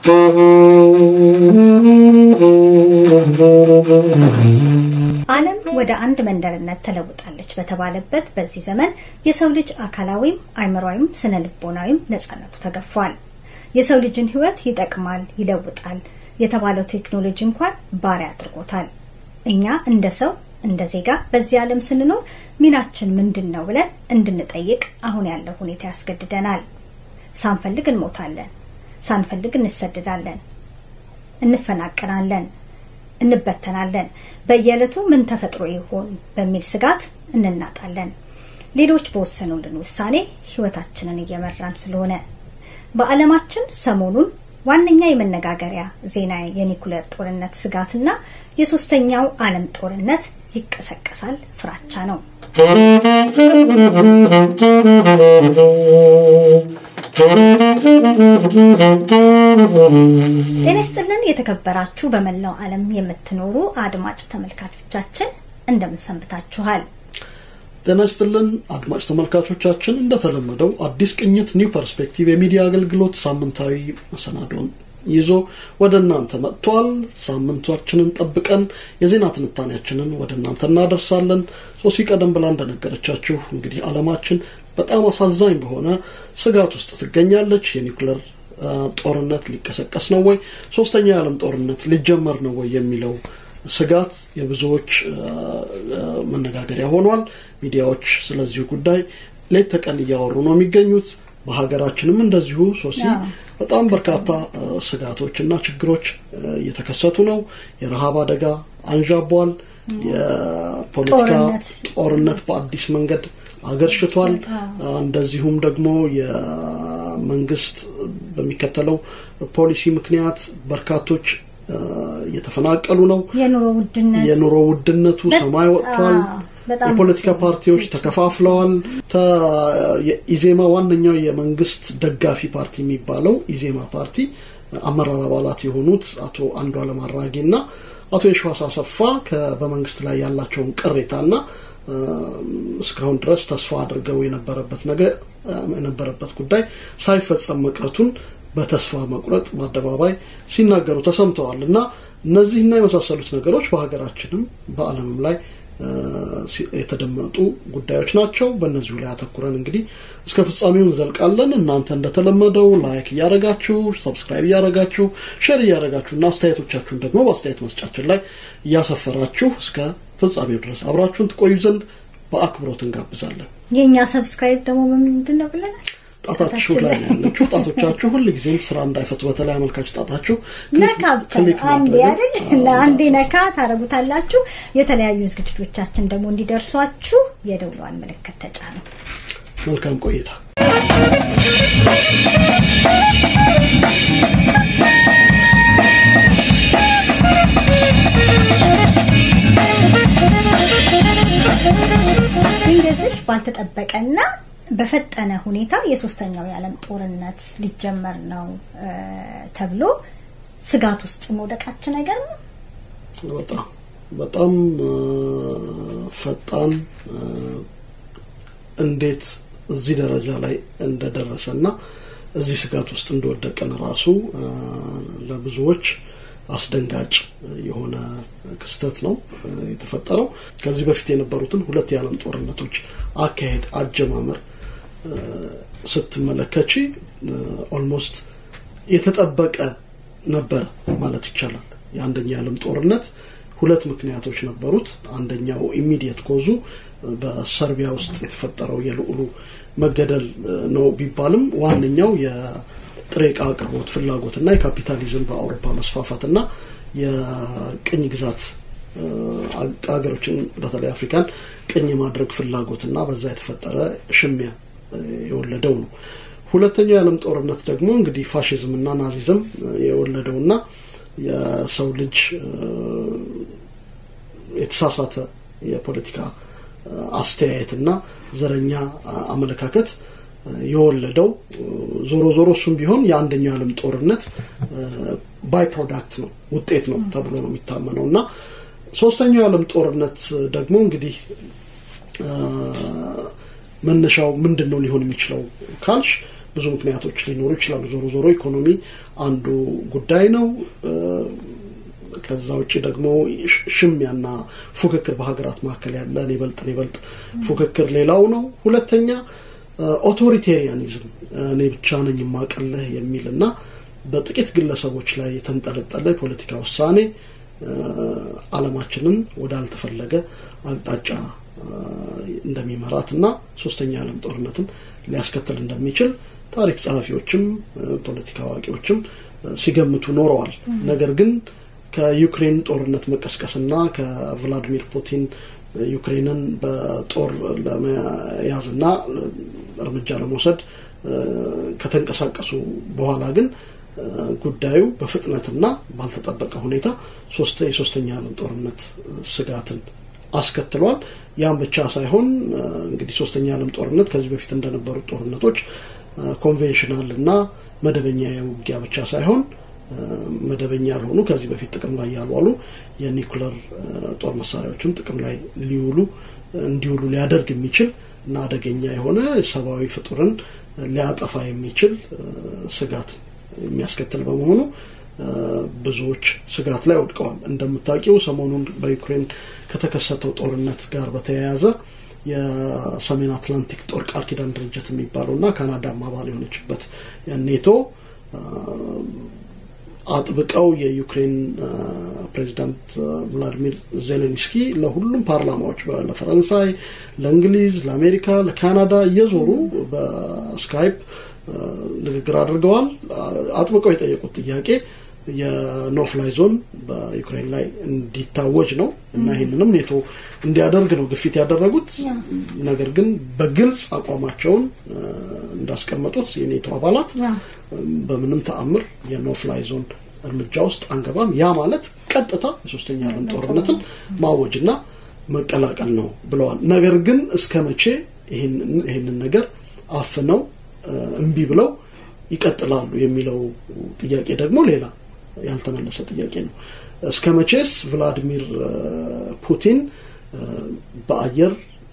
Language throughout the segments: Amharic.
ዓለም ወደ አንድ መንደርነት ተለውጣለች በተባለበት በዚህ ዘመን የሰው ልጅ አካላዊም አእምሯዊም ስነ ልቦናዊም ነጻነቱ ተገፏል። የሰው ልጅን ሕይወት ይጠቅማል፣ ይለውጣል የተባለው ቴክኖሎጂ እንኳን ባሪያ አድርጎታል። እኛ እንደ ሰው እንደ ዜጋ በዚህ ዓለም ስንኖር ሚናችን ምንድን ነው ብለን እንድንጠይቅ አሁን ያለው ሁኔታ ያስገድደናል። ሳንፈልግ እንሞታለን፣ ሳንፈልግ እንሰደዳለን፣ እንፈናቀናለን፣ እንበተናለን። በየዕለቱ ምን ተፈጥሮ ይሆን በሚል ስጋት እንናጣለን። ሌሎች በወሰኑልን ውሳኔ ህይወታችንን እየመራን ስለሆነ በዓለማችን ሰሞኑን ዋነኛ የመነጋገሪያ ዜና የኒኩሌር ጦርነት ስጋትና የሶስተኛው ዓለም ጦርነት ይቀሰቀሳል ፍራቻ ነው። ጤና ይስጥልን የተከበራችሁ በመላው ዓለም የምትኖሩ አድማጭ ተመልካቾቻችን እንደምን ሰንብታችኋል? ጤና ይስጥልን አድማጭ ተመልካቾቻችን፣ እንደተለመደው አዲስ ቅኝት ኒው ፐርስፔክቲቭ የሚዲያ አገልግሎት ሳምንታዊ መሰናዶን ይዞ ወደ እናንተ መጥቷል። ሳምንቷችንን ጠብቀን የዜና ትንታኔያችንን ወደ እናንተ እናደርሳለን። ሶሲ ቀደም ብላ እንደነገረቻችሁ እንግዲህ ዓለማችን በጣም አሳዛኝ በሆነ ስጋት ውስጥ ትገኛለች። የኒውክለር ጦርነት ሊቀሰቀስ ነው ወይ፣ ሶስተኛው የዓለም ጦርነት ሊጀመር ነው ወይ የሚለው ስጋት የብዙዎች መነጋገሪያ ሆኗል። ሚዲያዎች ስለዚሁ ጉዳይ ሌት ተቀን እያወሩ ነው የሚገኙት። በሀገራችንም እንደዚሁ ሶሲ በጣም በርካታ ስጋቶች እና ችግሮች እየተከሰቱ ነው። የረሃብ አደጋ አንዣቧል። የፖለቲካ ጦርነት በአዲስ መንገድ አገርሽቷል። እንደዚሁም ደግሞ የመንግስት በሚከተለው ፖሊሲ ምክንያት በርካቶች እየተፈናቀሉ ነው። የኑሮ ውድነት የኑሮ ውድነቱ ሰማይ ወጥቷል። የፖለቲካ ፓርቲዎች ተከፋፍለዋል። ኢዜማ ዋነኛው የመንግስት ደጋፊ ፓርቲ የሚባለው ኢዜማ ፓርቲ አመራር አባላት የሆኑት አቶ አንዱዓለም አራጌ እና አቶ የሸዋስ አሰፋ በመንግስት ላይ ያላቸውን ቅሬታና እስካሁን ድረስ ተስፋ አድርገው የነበረበት ነገር የነበረበት ጉዳይ ሳይፈጸም መቅረቱን በተስፋ መቁረጥ በአደባባይ ሲናገሩ ተሰምተዋል እና እነዚህና የመሳሰሉት ነገሮች በሀገራችንም በዓለምም ላይ የተደመጡ ጉዳዮች ናቸው። በእነዚሁ ላይ አተኩረን እንግዲህ እስከ ፍጻሜው እንዘልቃለን። እናንተ እንደተለመደው ላይክ እያደረጋችሁ፣ ሰብስክራይብ እያደረጋችሁ፣ ሼር እያደረጋችሁ እና አስተያየቶቻችሁን ደግሞ በአስተያየት መስጫችን ላይ እያሰፈራችሁ እስከ ፍጻሜው ድረስ አብራችሁን ትቆዩ ዘንድ በአክብሮት እንጋብዛለን። የእኛ ሰብስክራይብ ደግሞ ምንድን ነው ብለናል? ጣታችሁ ላይ ነው ያለችው። ጣቶቻችሁ ሁል ጊዜም ስራ እንዳይፈቱ በተለይ አመልካች ጣታችሁ ነካ ብቻ አንዴ አይደል ለአንዴ ነካ ታረጉታላችሁ። የተለያዩ ዝግጅቶቻችን ደግሞ እንዲደርሷችሁ የደውሏን ምልክት ተጫኑ። መልካም ቆይታ። እንደዚህ ባልተጠበቀና በፈጠነ ሁኔታ የሶስተኛው የዓለም ጦርነት ሊጀመር ነው ተብሎ ስጋት ውስጥ መውደቃችን ነገር ነው። በጣም በጣም ፈጣን እንዴት እዚህ ደረጃ ላይ እንደደረሰና እዚህ ስጋት ውስጥ እንደወደቀን ራሱ ለብዙዎች አስደንጋጭ የሆነ ክስተት ነው የተፈጠረው። ከዚህ በፊት የነበሩትን ሁለት የዓለም ጦርነቶች አካሄድ አጀማመር ስትመለከቺ ኦልሞስት የተጠበቀ ነበረ ማለት ይቻላል። የአንደኛ የዓለም ጦርነት ሁለት ምክንያቶች ነበሩት። አንደኛው ኢሚዲየት ኮዙ በሰርቢያ ውስጥ የተፈጠረው የልዑሉ መገደል ነው ቢባልም ዋነኛው የጥሬ ዕቃ አቅርቦት ፍላጎትና የካፒታሊዝም በአውሮፓ መስፋፋትና የቅኝ ግዛት ሀገሮችን በተለይ አፍሪካን ቅኝ የማድረግ ፍላጎትና በዛ የተፈጠረ ሽሚያ የወለደው ነው። ሁለተኛው የዓለም ጦርነት ደግሞ እንግዲህ ፋሽዝም እና ናዚዝም የወለደውና የሰው ልጅ የተሳሳተ የፖለቲካ አስተያየትና ዘረኛ አመለካከት የወለደው ዞሮ ዞሮ እሱም ቢሆን የአንደኛው የዓለም ጦርነት ባይ ፕሮዳክት ነው ውጤት ነው ተብሎ ነው የሚታመነው እና ሶስተኛው የዓለም ጦርነት ደግሞ እንግዲህ መነሻው ምንድን ነው ሊሆን የሚችለው ካልሽ ብዙ ምክንያቶች ሊኖሩ ይችላሉ። ዞሮ ዞሮ ኢኮኖሚ አንዱ ጉዳይ ነው። ከዛ ውጭ ደግሞ ሽሚያና ፉክክር በሀገራት መካከል ያለ እኔ በልጥ እኔ በልጥ ፉክክር ሌላው ነው። ሁለተኛ ኦቶሪቴሪያኒዝም እኔ ብቻ ነኝ የማቀልህ የሚል እና በጥቂት ግለሰቦች ላይ የተንጠለጠለ የፖለቲካ ውሳኔ ዓለማችንን ወዳልተፈለገ አቅጣጫ እንደሚመራት እና ሶስተኛ የዓለም ጦርነትን ሊያስከትል እንደሚችል ታሪክ ጸሐፊዎችም ፖለቲካ አዋቂዎችም ሲገምቱ ኖረዋል። ነገር ግን ከዩክሬን ጦርነት መቀስቀስና ከቭላዲሚር ፑቲን ዩክሬንን በጦር ለመያዝና እርምጃ ለመውሰድ ከተንቀሳቀሱ በኋላ ግን ጉዳዩ በፍጥነትና ባልተጠበቀ ሁኔታ ሶስተ የሶስተኛ ዓለም ጦርነት ስጋትን አስከትሏል። ያም ብቻ ሳይሆን እንግዲህ ሶስተኛ ዓለም ጦርነት ከዚህ በፊት እንደነበሩት ጦርነቶች ኮንቬንሽናል እና መደበኛ የውጊያ ብቻ ሳይሆን መደበኛ ያልሆኑ ከዚህ በፊት ጥቅም ላይ ያልዋሉ የኒኩለር ጦር መሳሪያዎችም ጥቅም ላይ ሊውሉ እንዲውሉ ሊያደርግ የሚችል እና አደገኛ የሆነ ሰብአዊ ፍጡርን ሊያጠፋ የሚችል ስጋት የሚያስከትል በመሆኑ ብዙዎች ስጋት ላይ ወድቀዋል። እንደምታውቂው ሰሞኑን በዩክሬን ከተከሰተው ጦርነት ጋር በተያያዘ የሰሜን አትላንቲክ ጦር ቃል ኪዳን ድርጅት የሚባለው እና ካናዳም አባል የሆነችበት ኔቶ አጥብቀው የዩክሬን ፕሬዚዳንት ቭላዲሚር ዜሌንስኪ ለሁሉም ፓርላማዎች ለፈረንሳይ፣ ለእንግሊዝ፣ ለአሜሪካ፣ ለካናዳ እየዞሩ በስካይፕ ንግግር አድርገዋል። አጥብቀው የጠየቁት ጥያቄ የኖፍላይ ዞን በዩክሬን ላይ እንዲታወጅ ነው እና ይህንንም ኔቶ እንዲያደርግ ነው ግፊት ያደረጉት። ነገር ግን በግልጽ አቋማቸውን እንዳስቀመጡት የኔቶ አባላት በምንም ተአምር የኖፍላይ ዞን እርምጃ ውስጥ አንገባም፣ ያ ማለት ቀጥታ የሶስተኛ ዓለም ጦርነትን ማወጅና መቀላቀል ነው ብለዋል። ነገር ግን እስከ መቼ ይህንን ነገር አፍነው እምቢ ብለው ይቀጥላሉ የሚለው ጥያቄ ደግሞ ሌላ ያልተመለሰ ጥያቄ ነው። እስከ መቼስ ቭላዲሚር ፑቲን በአየር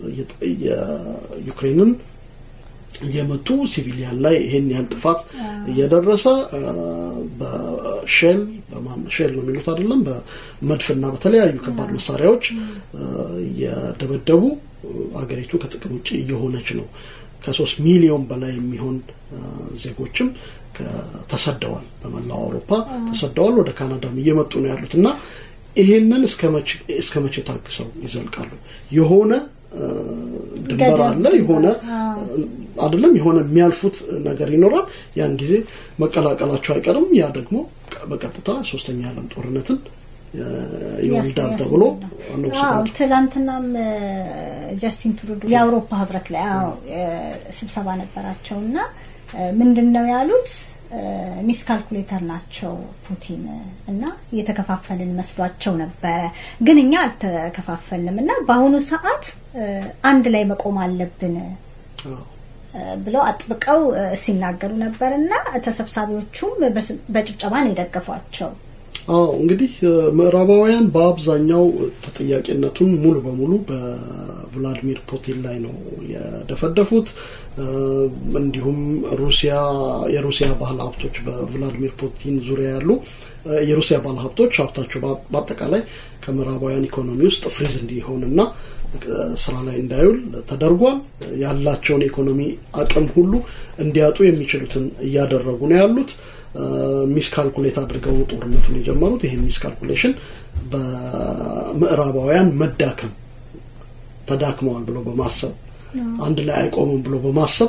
የዩክሬንን እየመቱ ሲቪሊያን ላይ ይሄን ያህል ጥፋት እየደረሰ በሼል ሼል ነው የሚሉት አይደለም፣ በመድፍና በተለያዩ ከባድ መሳሪያዎች እየደበደቡ አገሪቱ ከጥቅም ውጭ እየሆነች ነው። ከሶስት ሚሊዮን በላይ የሚሆን ዜጎችም ተሰደዋል። በመላው አውሮፓ ተሰደዋል። ወደ ካናዳም እየመጡ ነው ያሉት እና ይሄንን እስከ መቼ ታግሰው ይዘልቃሉ? የሆነ ድንበር አለ፣ የሆነ አይደለም፣ የሆነ የሚያልፉት ነገር ይኖራል። ያን ጊዜ መቀላቀላቸው አይቀርም። ያ ደግሞ በቀጥታ ሶስተኛ ዓለም ጦርነትን ይወልዳል ተብሎ ነው ስጋቱ። ትላንትናም ጀስቲን ትሩዶ የአውሮፓ ህብረት ላይ ስብሰባ ነበራቸው እና ምንድን ነው ያሉት? ሚስ ካልኩሌተር ናቸው ፑቲን እና እየተከፋፈልን መስሏቸው ነበረ፣ ግን እኛ አልተከፋፈልንም እና በአሁኑ ሰዓት አንድ ላይ መቆም አለብን ብለው አጥብቀው ሲናገሩ ነበር እና ተሰብሳቢዎቹም በጭብጨባ ነው የደገፏቸው። አዎ እንግዲህ ምዕራባውያን በአብዛኛው ተጠያቂነቱን ሙሉ በሙሉ በቭላዲሚር ፑቲን ላይ ነው የደፈደፉት። እንዲሁም ሩሲያ የሩሲያ ባለ ሀብቶች በቭላዲሚር ፑቲን ዙሪያ ያሉ የሩሲያ ባለ ሀብቶች ሀብታቸው በአጠቃላይ ከምዕራባውያን ኢኮኖሚ ውስጥ ፍሪዝ እንዲሆንና ስራ ላይ እንዳይውል ተደርጓል። ያላቸውን የኢኮኖሚ አቅም ሁሉ እንዲያጡ የሚችሉትን እያደረጉ ነው ያሉት። ሚስ ካልኩሌት አድርገው ጦርነቱን የጀመሩት። ይህን ሚስ ካልኩሌሽን በምዕራባውያን መዳከም ተዳክመዋል ብሎ በማሰብ አንድ ላይ አይቆምም ብሎ በማሰብ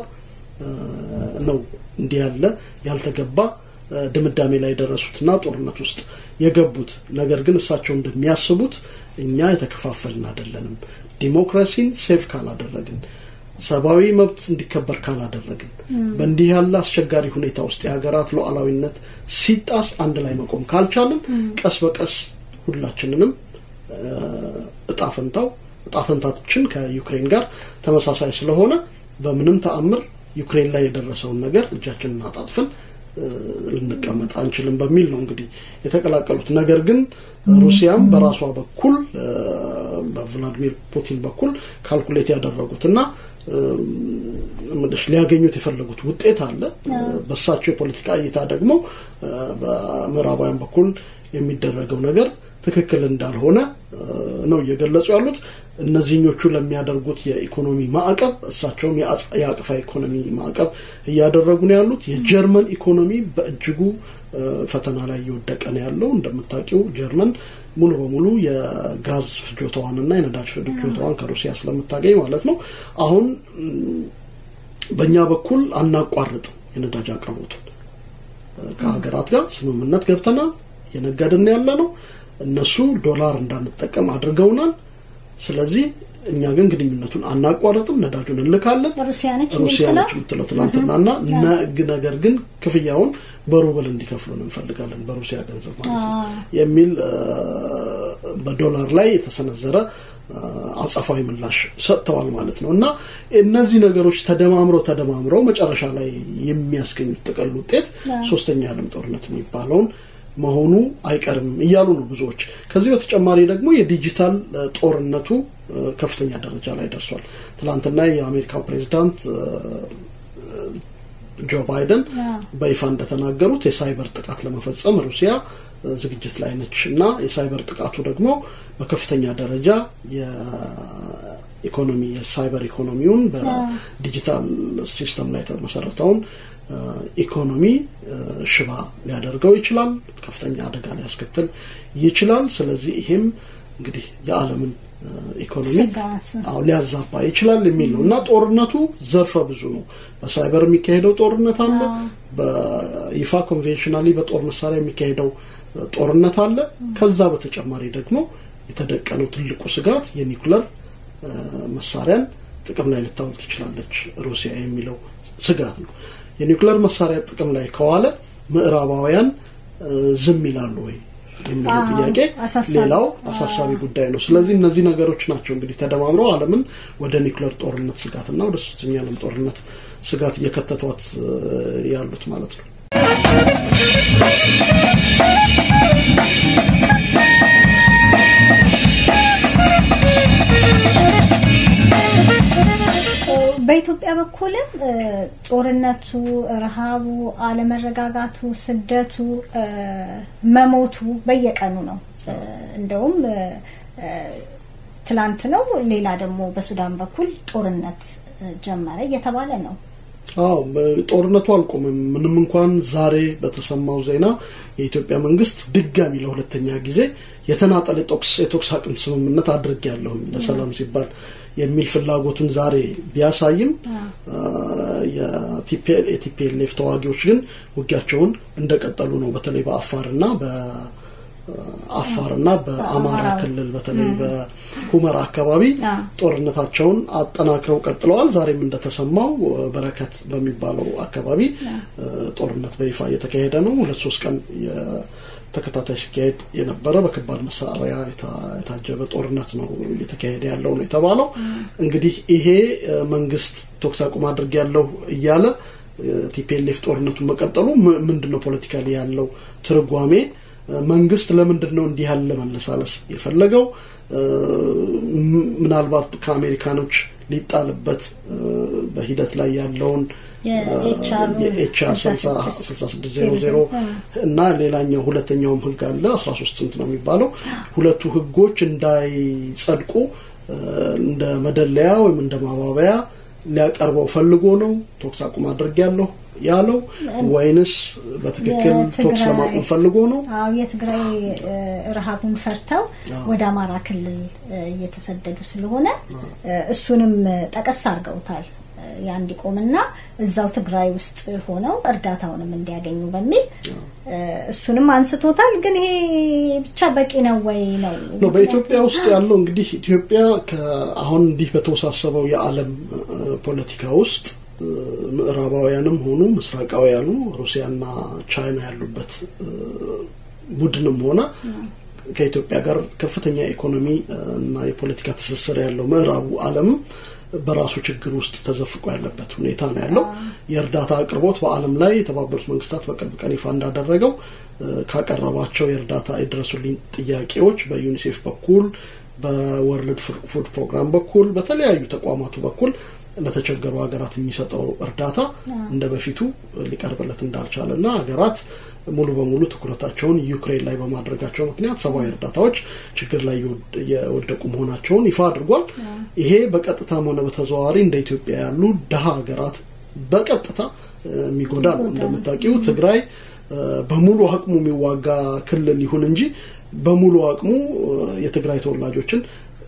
ነው እንዲህ ያለ ያልተገባ ድምዳሜ ላይ የደረሱትና ጦርነት ውስጥ የገቡት። ነገር ግን እሳቸው እንደሚያስቡት እኛ የተከፋፈልን አይደለንም። ዲሞክራሲን ሴቭ ካላደረግን ሰብአዊ መብት እንዲከበር ካላደረግን በእንዲህ ያለ አስቸጋሪ ሁኔታ ውስጥ የሀገራት ሉዓላዊነት ሲጣስ አንድ ላይ መቆም ካልቻልን ቀስ በቀስ ሁላችንንም እጣፈንታው እጣፈንታችን ከዩክሬን ጋር ተመሳሳይ ስለሆነ በምንም ተአምር ዩክሬን ላይ የደረሰውን ነገር እጃችንን አጣጥፈን ልንቀመጥ አንችልም በሚል ነው እንግዲህ የተቀላቀሉት። ነገር ግን ሩሲያም በራሷ በኩል በቭላዲሚር ፑቲን በኩል ካልኩሌት ያደረጉት እና ምልሽ ሊያገኙት የፈለጉት ውጤት አለ። በእሳቸው የፖለቲካ እይታ ደግሞ በምዕራባውያን በኩል የሚደረገው ነገር ትክክል እንዳልሆነ ነው እየገለጹ ያሉት። እነዚህኞቹ ለሚያደርጉት የኢኮኖሚ ማዕቀብ እሳቸውም የአቅፋ ኢኮኖሚ ማዕቀብ እያደረጉ ነው ያሉት። የጀርመን ኢኮኖሚ በእጅጉ ፈተና ላይ እየወደቀ ነው ያለው። እንደምታውቂው ጀርመን ሙሉ በሙሉ የጋዝ ፍጆታዋንና የነዳጅ ፍጆታዋን ከሩሲያ ስለምታገኝ ማለት ነው። አሁን በእኛ በኩል አናቋርጥም የነዳጅ አቅርቦቱን ከሀገራት ጋር ስምምነት ገብተናል። እየነገድን ያለ ነው። እነሱ ዶላር እንዳንጠቀም አድርገውናል። ስለዚህ እኛ ግን ግንኙነቱን አናቋረጥም፣ ነዳጁን እንልካለን። ሩሲያ ነች ሩሲያ ነች የምትለው ትናንትናና ነገር ግን ክፍያውን በሩብል እንዲከፍሉን እንፈልጋለን፣ በሩሲያ ገንዘብ ማለት ነው የሚል በዶላር ላይ የተሰነዘረ አጸፋዊ ምላሽ ሰጥተዋል ማለት ነው። እና እነዚህ ነገሮች ተደማምረው ተደማምረው መጨረሻ ላይ የሚያስገኙት ጥቅል ውጤት ሶስተኛ የዓለም ጦርነት የሚባለውን መሆኑ አይቀርም እያሉ ነው ብዙዎች። ከዚህ በተጨማሪ ደግሞ የዲጂታል ጦርነቱ ከፍተኛ ደረጃ ላይ ደርሷል። ትናንትና የአሜሪካው ፕሬዚዳንት ጆ ባይደን በይፋ እንደተናገሩት የሳይበር ጥቃት ለመፈጸም ሩሲያ ዝግጅት ላይ ነች እና የሳይበር ጥቃቱ ደግሞ በከፍተኛ ደረጃ የኢኮኖሚ የሳይበር ኢኮኖሚውን በዲጂታል ሲስተም ላይ የተመሰረተውን ኢኮኖሚ ሽባ ሊያደርገው ይችላል። ከፍተኛ አደጋ ሊያስከትል ይችላል። ስለዚህ ይሄም እንግዲህ የዓለምን ኢኮኖሚ አዎ ሊያዛባ ይችላል የሚል ነው እና ጦርነቱ ዘርፈ ብዙ ነው። በሳይበር የሚካሄደው ጦርነት አለ። በይፋ ኮንቬንሽናሊ በጦር መሳሪያ የሚካሄደው ጦርነት አለ። ከዛ በተጨማሪ ደግሞ የተደቀነው ትልቁ ስጋት የኒኩለር መሳሪያን ጥቅም ላይ ልታውል ትችላለች ሩሲያ የሚለው ስጋት ነው። የኒውክሌር መሳሪያ ጥቅም ላይ ከዋለ ምዕራባውያን ዝም ይላሉ ወይ የሚለው ጥያቄ ሌላው አሳሳቢ ጉዳይ ነው። ስለዚህ እነዚህ ነገሮች ናቸው እንግዲህ ተደማምረው ዓለምን ወደ ኒውክሌር ጦርነት ስጋትና ወደ ሶስተኛ ዓለም ጦርነት ስጋት እየከተቷት ያሉት ማለት ነው። በኢትዮጵያ በኩልም ጦርነቱ፣ ረሃቡ፣ አለመረጋጋቱ፣ ስደቱ፣ መሞቱ በየቀኑ ነው። እንደውም ትላንት ነው ሌላ ደግሞ በሱዳን በኩል ጦርነት ጀመረ እየተባለ ነው። አዎ ጦርነቱ አልቆምም። ምንም እንኳን ዛሬ በተሰማው ዜና የኢትዮጵያ መንግስት ድጋሚ ለሁለተኛ ጊዜ የተናጠለ የቶክስ አቅም ስምምነት አድርጌያለሁኝ ለሰላም ሲባል የሚል ፍላጎቱን ዛሬ ቢያሳይም የቲፒኤልኤፍ ተዋጊዎች ግን ውጊያቸውን እንደቀጠሉ ነው። በተለይ በአፋርና በአፋርና በአማራ ክልል በተለይ በሁመራ አካባቢ ጦርነታቸውን አጠናክረው ቀጥለዋል። ዛሬም እንደተሰማው በረከት በሚባለው አካባቢ ጦርነት በይፋ እየተካሄደ ነው። ሁለት ሶስት ቀን ተከታታይ ሲካሄድ የነበረ በከባድ መሳሪያ የታጀበ ጦርነት ነው እየተካሄደ ያለው ነው የተባለው። እንግዲህ ይሄ መንግስት ተኩስ አቁም አድርግ ያለው እያለ ቲፒኤልኤፍ ጦርነቱን መቀጠሉ ምንድን ነው ፖለቲካሊ ያለው ትርጓሜ? መንግስት ለምንድን ነው እንዲህ ያለ መለሳለስ የፈለገው? ምናልባት ከአሜሪካኖች ሊጣልበት በሂደት ላይ ያለውን የኤችአር ስልሳ ስድስት ዜሮ ዜሮ እና ሌላኛው ሁለተኛውም ህግ አለ አስራ ሶስት ስንት ነው የሚባለው ሁለቱ ህጎች እንዳይጸድቁ እንደ መደለያ ወይም እንደ ማባበያ ሊያቀርበው ፈልጎ ነው ተኩስ አቁም አድርጌያለሁ ያለው ወይንስ በትክክል ተኩስ ለማቆም ፈልጎ ነው? አዎ የትግራይ ረሃቡን ፈርተው ወደ አማራ ክልል እየተሰደዱ ስለሆነ እሱንም ጠቀስ አድርገውታል። ያ እንዲቆምና እዛው ትግራይ ውስጥ ሆነው እርዳታውንም እንዲያገኙ በሚል እሱንም አንስቶታል። ግን ይሄ ብቻ በቂ ነው ወይ ነው? በኢትዮጵያ ውስጥ ያለው እንግዲህ ኢትዮጵያ አሁን እንዲህ በተወሳሰበው የዓለም ፖለቲካ ውስጥ ምዕራባውያንም ሆኑ ምስራቃውያኑ ሩሲያና ቻይና ያሉበት ቡድንም ሆነ ከኢትዮጵያ ጋር ከፍተኛ ኢኮኖሚ እና የፖለቲካ ትስስር ያለው ምዕራቡ ዓለምም በራሱ ችግር ውስጥ ተዘፍቆ ያለበት ሁኔታ ነው ያለው። የእርዳታ አቅርቦት በዓለም ላይ የተባበሩት መንግስታት በቅርብ ቀን ይፋ እንዳደረገው ካቀረባቸው የእርዳታ የድረሱልኝ ጥያቄዎች በዩኒሴፍ በኩል በወርልድ ፉድ ፕሮግራም በኩል በተለያዩ ተቋማቱ በኩል ለተቸገሩ ሀገራት የሚሰጠው እርዳታ እንደ በፊቱ ሊቀርብለት እንዳልቻለ እና ሀገራት ሙሉ በሙሉ ትኩረታቸውን ዩክሬን ላይ በማድረጋቸው ምክንያት ሰብአዊ እርዳታዎች ችግር ላይ የወደቁ መሆናቸውን ይፋ አድርጓል። ይሄ በቀጥታም ሆነ በተዘዋዋሪ እንደ ኢትዮጵያ ያሉ ድሀ ሀገራት በቀጥታ የሚጎዳ ነው። እንደምታውቂው ትግራይ በሙሉ አቅሙ የሚዋጋ ክልል ይሁን እንጂ በሙሉ አቅሙ የትግራይ ተወላጆችን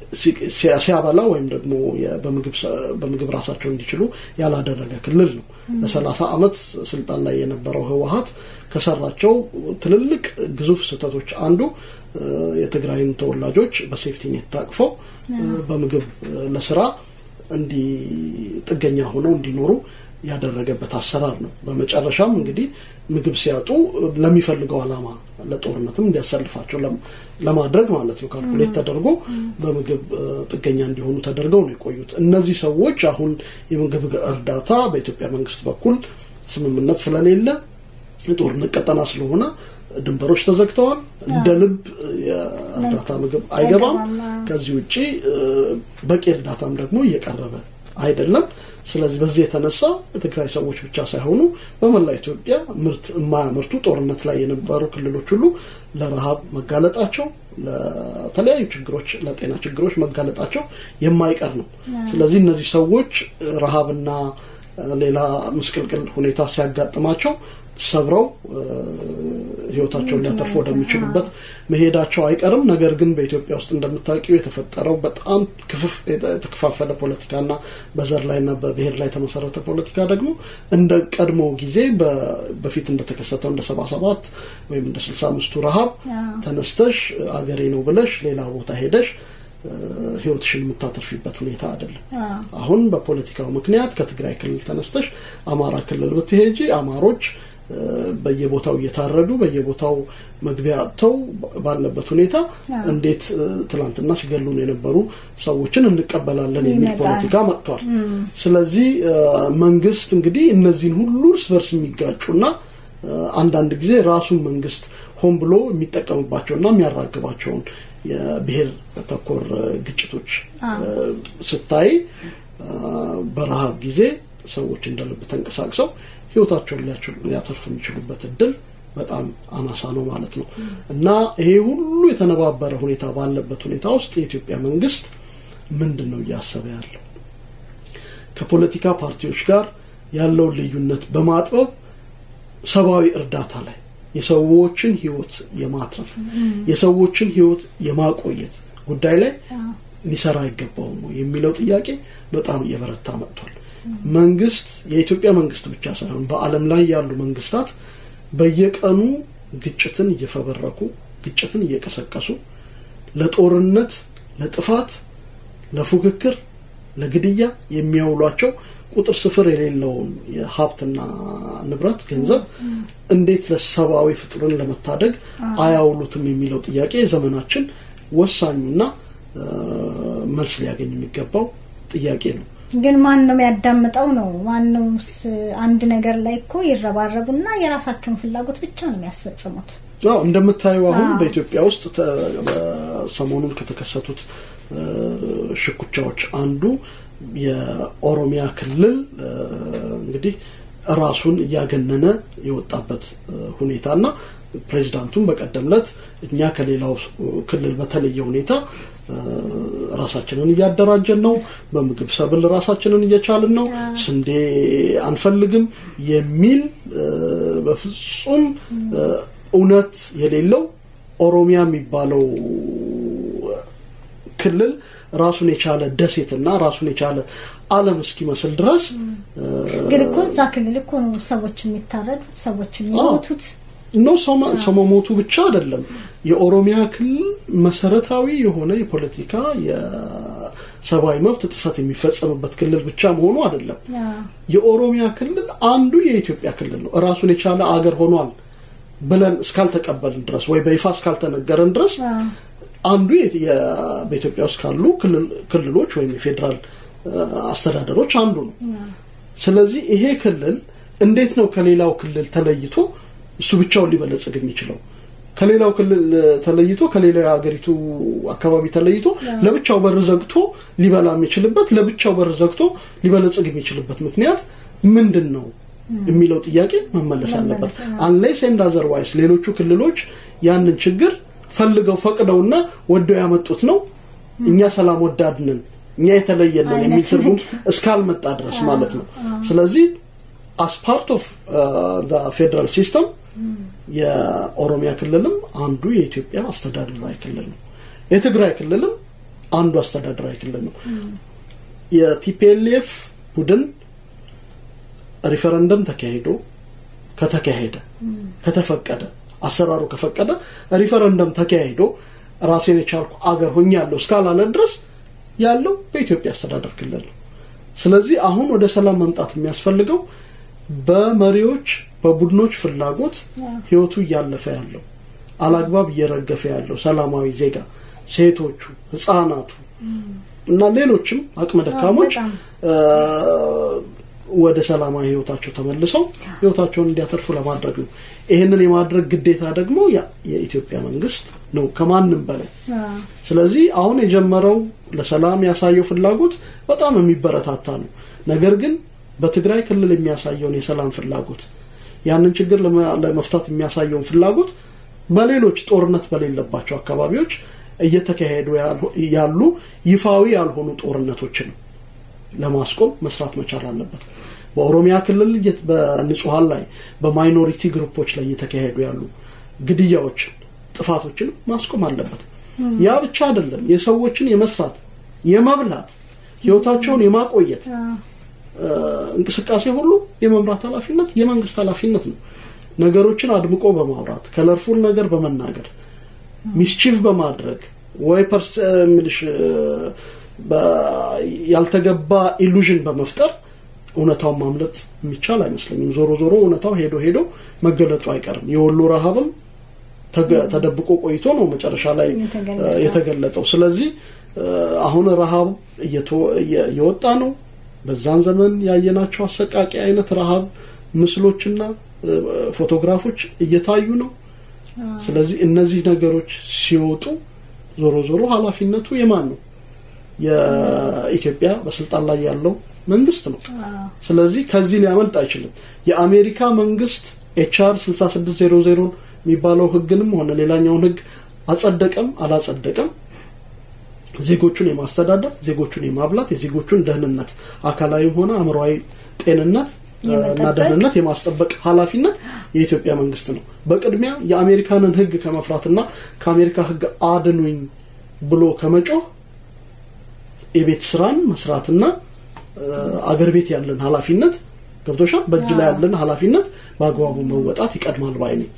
ሲያበላ ወይም ደግሞ በምግብ ራሳቸው እንዲችሉ ያላደረገ ክልል ነው። ለሰላሳ ዓመት ስልጣን ላይ የነበረው ህወሀት ከሰራቸው ትልልቅ ግዙፍ ስህተቶች አንዱ የትግራይን ተወላጆች በሴፍቲኔት ታቅፈው በምግብ ለስራ እንዲ ጥገኛ ሆነው እንዲኖሩ ያደረገበት አሰራር ነው። በመጨረሻም እንግዲህ ምግብ ሲያጡ ለሚፈልገው ዓላማ ለጦርነትም እንዲያሰልፋቸው ለማድረግ ማለት ነው ካልኩሌት ተደርጎ በምግብ ጥገኛ እንዲሆኑ ተደርገው ነው የቆዩት። እነዚህ ሰዎች አሁን የምግብ እርዳታ በኢትዮጵያ መንግስት በኩል ስምምነት ስለሌለ የጦርነት ቀጠና ስለሆነ ድንበሮች ተዘግተዋል። እንደ ልብ የእርዳታ ምግብ አይገባም። ከዚህ ውጭ በቂ እርዳታም ደግሞ እየቀረበ አይደለም። ስለዚህ በዚህ የተነሳ የትግራይ ሰዎች ብቻ ሳይሆኑ በመላ ኢትዮጵያ ምርት የማያመርቱ ጦርነት ላይ የነበሩ ክልሎች ሁሉ ለረሃብ መጋለጣቸው ለተለያዩ ችግሮች፣ ለጤና ችግሮች መጋለጣቸው የማይቀር ነው። ስለዚህ እነዚህ ሰዎች ረሃብና ሌላ ምስቅልቅል ሁኔታ ሲያጋጥማቸው ሰብረው ህይወታቸውን ሊያተርፉ ወደሚችሉበት መሄዳቸው አይቀርም። ነገር ግን በኢትዮጵያ ውስጥ እንደምታውቂው የተፈጠረው በጣም ክፍፍ የተከፋፈለ ፖለቲካና በዘር ላይና በብሔር ላይ የተመሰረተ ፖለቲካ ደግሞ እንደ ቀድሞ ጊዜ በፊት እንደተከሰተው እንደ ሰባ ሰባት ወይም እንደ ስልሳ አምስቱ ረሀብ ተነስተሽ አገሬ ነው ብለሽ ሌላ ቦታ ሄደሽ ህይወትሽን የምታተርፊበት ሁኔታ አይደለም። አሁን በፖለቲካው ምክንያት ከትግራይ ክልል ተነስተሽ አማራ ክልል ብትሄጂ አማሮች በየቦታው እየታረዱ በየቦታው መግቢያ አጥተው ባለበት ሁኔታ እንዴት ትላንትና ሲገሉን የነበሩ ሰዎችን እንቀበላለን የሚል ፖለቲካ መጥቷል። ስለዚህ መንግስት እንግዲህ እነዚህን ሁሉ እርስ በርስ የሚጋጩና አንዳንድ ጊዜ ራሱን መንግስት ሆን ብሎ የሚጠቀምባቸውና የሚያራግባቸውን የብሔር ተኮር ግጭቶች ስታይ በረሃብ ጊዜ ሰዎች እንደ ልብ ተንቀሳቅሰው ህይወታቸውን ሊያተርፉ የሚችሉበት እድል በጣም አናሳ ነው ማለት ነው እና ይሄ ሁሉ የተነባበረ ሁኔታ ባለበት ሁኔታ ውስጥ የኢትዮጵያ መንግስት ምንድን ነው እያሰበ ያለው? ከፖለቲካ ፓርቲዎች ጋር ያለውን ልዩነት በማጥበብ ሰብአዊ እርዳታ ላይ የሰዎችን ህይወት የማትረፍ የሰዎችን ህይወት የማቆየት ጉዳይ ላይ ሊሰራ አይገባውም ነው የሚለው ጥያቄ በጣም እየበረታ መጥቷል። መንግስት የኢትዮጵያ መንግስት ብቻ ሳይሆን በዓለም ላይ ያሉ መንግስታት በየቀኑ ግጭትን እየፈበረኩ ግጭትን እየቀሰቀሱ ለጦርነት፣ ለጥፋት፣ ለፉክክር፣ ለግድያ የሚያውሏቸው ቁጥር ስፍር የሌለውን የሀብትና ንብረት ገንዘብ እንዴት ለሰብአዊ ፍጡርን ለመታደግ አያውሉትም የሚለው ጥያቄ ዘመናችን ወሳኙና መልስ ሊያገኝ የሚገባው ጥያቄ ነው። ግን ማን ነው የሚያዳምጠው? ነው ማን ነው? አንድ ነገር ላይ እኮ ይረባረቡና የራሳቸውን ፍላጎት ብቻ ነው የሚያስፈጽሙት። አዎ እንደምታየው አሁን በኢትዮጵያ ውስጥ ሰሞኑን ከተከሰቱት ሽኩቻዎች አንዱ የኦሮሚያ ክልል እንግዲህ ራሱን እያገነነ የወጣበት ሁኔታና ፕሬዚዳንቱም በቀደም ዕለት እኛ ከሌላው ክልል በተለየ ሁኔታ ራሳችንን እያደራጀን ነው፣ በምግብ ሰብል ራሳችንን እየቻልን ነው፣ ስንዴ አንፈልግም የሚል በፍጹም እውነት የሌለው ኦሮሚያ የሚባለው ክልል ራሱን የቻለ ደሴትና ራሱን የቻለ ዓለም እስኪመስል ድረስ ግን እኮ እዛ ክልል እኮ ነው ሰዎች የሚታረዱት ሰዎች የሚሞቱት ነው። ሰው መሞቱ ብቻ አይደለም። የኦሮሚያ ክልል መሰረታዊ የሆነ የፖለቲካ የሰብአዊ መብት ጥሰት የሚፈጸምበት ክልል ብቻ መሆኑ አይደለም። የኦሮሚያ ክልል አንዱ የኢትዮጵያ ክልል ነው። ራሱን የቻለ አገር ሆኗል ብለን እስካልተቀበልን ድረስ ወይ በይፋ እስካልተነገረን ድረስ አንዱ በኢትዮጵያ ውስጥ ካሉ ክልሎች ወይም የፌዴራል አስተዳደሮች አንዱ ነው። ስለዚህ ይሄ ክልል እንዴት ነው ከሌላው ክልል ተለይቶ እሱ ብቻውን ሊበለጽግ የሚችለው? ከሌላው ክልል ተለይቶ ከሌላው የሀገሪቱ አካባቢ ተለይቶ ለብቻው በር ዘግቶ ሊበላ የሚችልበት ለብቻው በር ዘግቶ ሊበለጽግ የሚችልበት ምክንያት ምንድን ነው የሚለው ጥያቄ መመለስ አለበት። አንሌስ ኤንድ አዘርዋይስ ሌሎቹ ክልሎች ያንን ችግር ፈልገው ፈቅደውና ወደው ያመጡት ነው እኛ ሰላም ወዳድ ነን እኛ የተለየን ነን የሚል ትርጉም እስካልመጣ ድረስ ማለት ነው። ስለዚህ አስ ፓርት ኦፍ ፌዴራል ሲስተም የኦሮሚያ ክልልም አንዱ የኢትዮጵያ አስተዳደራዊ ክልል ነው። የትግራይ ክልልም አንዱ አስተዳደራዊ ክልል ነው። የቲፒኤልኤፍ ቡድን ሪፈረንደም ተካሂዶ ከተካሄደ ከተፈቀደ አሰራሩ ከፈቀደ ሪፈረንደም ተካሂዶ ራሴን የቻልኩ አገር ሆኛለሁ እስካላለ ድረስ ያለው በኢትዮጵያ አስተዳደር ክልል ነው። ስለዚህ አሁን ወደ ሰላም መምጣት የሚያስፈልገው በመሪዎች በቡድኖች ፍላጎት ህይወቱ እያለፈ ያለው አላግባብ እየረገፈ ያለው ሰላማዊ ዜጋ ሴቶቹ፣ ህፃናቱ እና ሌሎችም አቅመ ደካሞች ወደ ሰላማዊ ህይወታቸው ተመልሰው ህይወታቸውን እንዲያተርፉ ለማድረግ ነው። ይህንን የማድረግ ግዴታ ደግሞ የኢትዮጵያ መንግስት ነው ከማንም በላይ። ስለዚህ አሁን የጀመረው ለሰላም ያሳየው ፍላጎት በጣም የሚበረታታ ነው። ነገር ግን በትግራይ ክልል የሚያሳየውን የሰላም ፍላጎት ያንን ችግር ለመፍታት የሚያሳየውን ፍላጎት በሌሎች ጦርነት በሌለባቸው አካባቢዎች እየተካሄዱ ያሉ ይፋዊ ያልሆኑ ጦርነቶችን ለማስቆም መስራት መቻል አለበት። በኦሮሚያ ክልል በንጹሀን ላይ በማይኖሪቲ ግሩፖች ላይ እየተካሄዱ ያሉ ግድያዎችን፣ ጥፋቶችን ማስቆም አለበት። ያ ብቻ አይደለም። የሰዎችን የመስራት የመብላት ህይወታቸውን የማቆየት እንቅስቃሴ ሁሉ የመምራት ኃላፊነት የመንግስት ኃላፊነት ነው። ነገሮችን አድምቆ በማውራት ከለርፉል ነገር በመናገር ሚስቺፍ በማድረግ ወይ ፐርስ ምልሽ ያልተገባ ኢሉዥን በመፍጠር እውነታውን ማምለጥ የሚቻል አይመስለኝም። ዞሮ ዞሮ እውነታው ሄዶ ሄዶ መገለጡ አይቀርም። የወሎ ረሃብም ተደብቆ ቆይቶ ነው መጨረሻ ላይ የተገለጠው። ስለዚህ አሁን ረሃብ እየወጣ ነው። በዛን ዘመን ያየናቸው አሰቃቂ አይነት ረሃብ ምስሎችና ፎቶግራፎች እየታዩ ነው። ስለዚህ እነዚህ ነገሮች ሲወጡ ዞሮ ዞሮ ኃላፊነቱ የማን ነው? የኢትዮጵያ በስልጣን ላይ ያለው መንግስት ነው። ስለዚህ ከዚህ ሊያመልጥ አይችልም። የአሜሪካ መንግስት ኤችአር 6600 የሚባለው ህግንም ሆነ ሌላኛውን ህግ አጸደቀም አላጸደቀም ዜጎቹን የማስተዳደር ዜጎቹን የማብላት የዜጎቹን ደህንነት አካላዊም ሆነ አእምሯዊ ጤንነት እና ደህንነት የማስጠበቅ ኃላፊነት የኢትዮጵያ መንግስት ነው። በቅድሚያ የአሜሪካንን ህግ ከመፍራትና ከአሜሪካ ህግ አድኑኝ ብሎ ከመጮህ የቤት ስራን መስራትና አገር ቤት ያለን ኃላፊነት ገብቶሻል። በእጅ ላይ ያለን ኃላፊነት በአግባቡ መወጣት ይቀድማል ባይ ነኝ።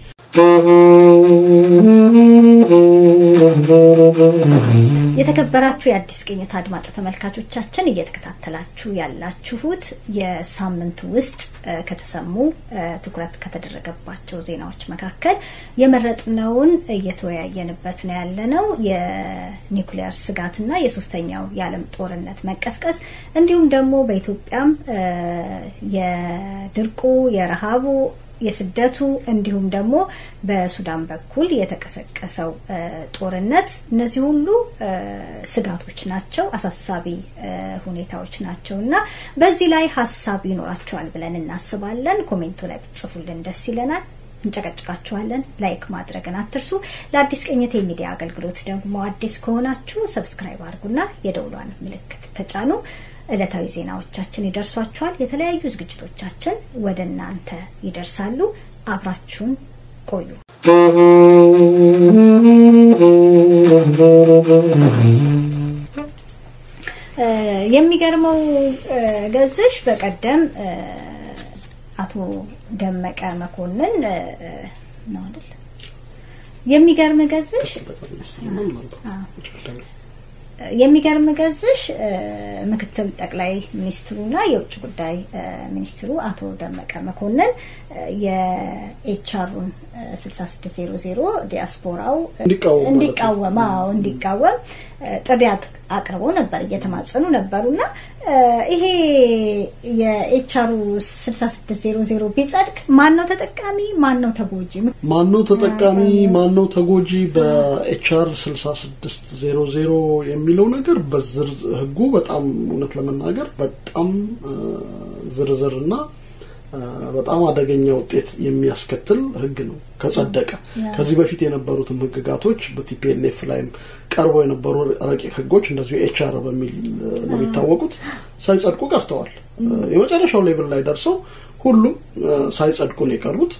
የተከበራችሁ የአዲስ ቅኝት አድማጭ ተመልካቾቻችን እየተከታተላችሁ ያላችሁት የሳምንቱ ውስጥ ከተሰሙ ትኩረት ከተደረገባቸው ዜናዎች መካከል የመረጥነውን እየተወያየንበት ነው ያለነው የኒውክሊየር ስጋትና የሶስተኛው የዓለም ጦርነት መቀስቀስ እንዲሁም ደግሞ በኢትዮጵያም የድርቁ የረሃቡ የስደቱ እንዲሁም ደግሞ በሱዳን በኩል የተቀሰቀሰው ጦርነት እነዚህ ሁሉ ስጋቶች ናቸው፣ አሳሳቢ ሁኔታዎች ናቸው እና በዚህ ላይ ሀሳብ ይኖራቸዋል ብለን እናስባለን። ኮሜንቱ ላይ ብትጽፉልን ደስ ይለናል። እንጨቀጭቃችኋለን። ላይክ ማድረግን አትርሱ። ለአዲስ ቅኝት የሚዲያ አገልግሎት ደግሞ አዲስ ከሆናችሁ ሰብስክራይብ አድርጉና የደውሏን ምልክት ተጫኑ። ዕለታዊ ዜናዎቻችን ይደርሷችኋል። የተለያዩ ዝግጅቶቻችን ወደ እናንተ ይደርሳሉ። አብራችሁን ቆዩ። የሚገርመው ገዝሽ በቀደም አቶ ደመቀ መኮንን ነው አይደል? የሚገርም ገዝሽ የሚገርም ገዝሽ ምክትል ጠቅላይ ሚኒስትሩና የውጭ ጉዳይ ሚኒስትሩ አቶ ደመቀ መኮንን የኤችአሩን 6600 ዲያስፖራው እንዲቃወም አዎ እንዲቃወም ጥሪ አቅርበው ነበር፣ እየተማጸኑ ነበሩና ይሄ የኤችአሩ 6600 ቢጸድቅ ማን ነው ተጠቃሚ? ማን ነው ተጎጂ? ማን ነው ተጠቃሚ? ማን ነው ተጎጂ? በኤችአር 6600 የሚለው ነገር በዝር ህጉ በጣም እውነት ለመናገር በጣም ዝርዝርና በጣም አደገኛ ውጤት የሚያስከትል ህግ ነው ከጸደቀ። ከዚህ በፊት የነበሩትም ህግጋቶች በቲፒኤልኤፍ ላይም ቀርበው የነበሩ ረቂቅ ህጎች እንደዚሁ ኤችአር በሚል ነው የሚታወቁት ሳይጸድቁ ቀርተዋል። የመጨረሻው ሌቭል ላይ ደርሰው ሁሉም ሳይጸድቁ ነው የቀሩት።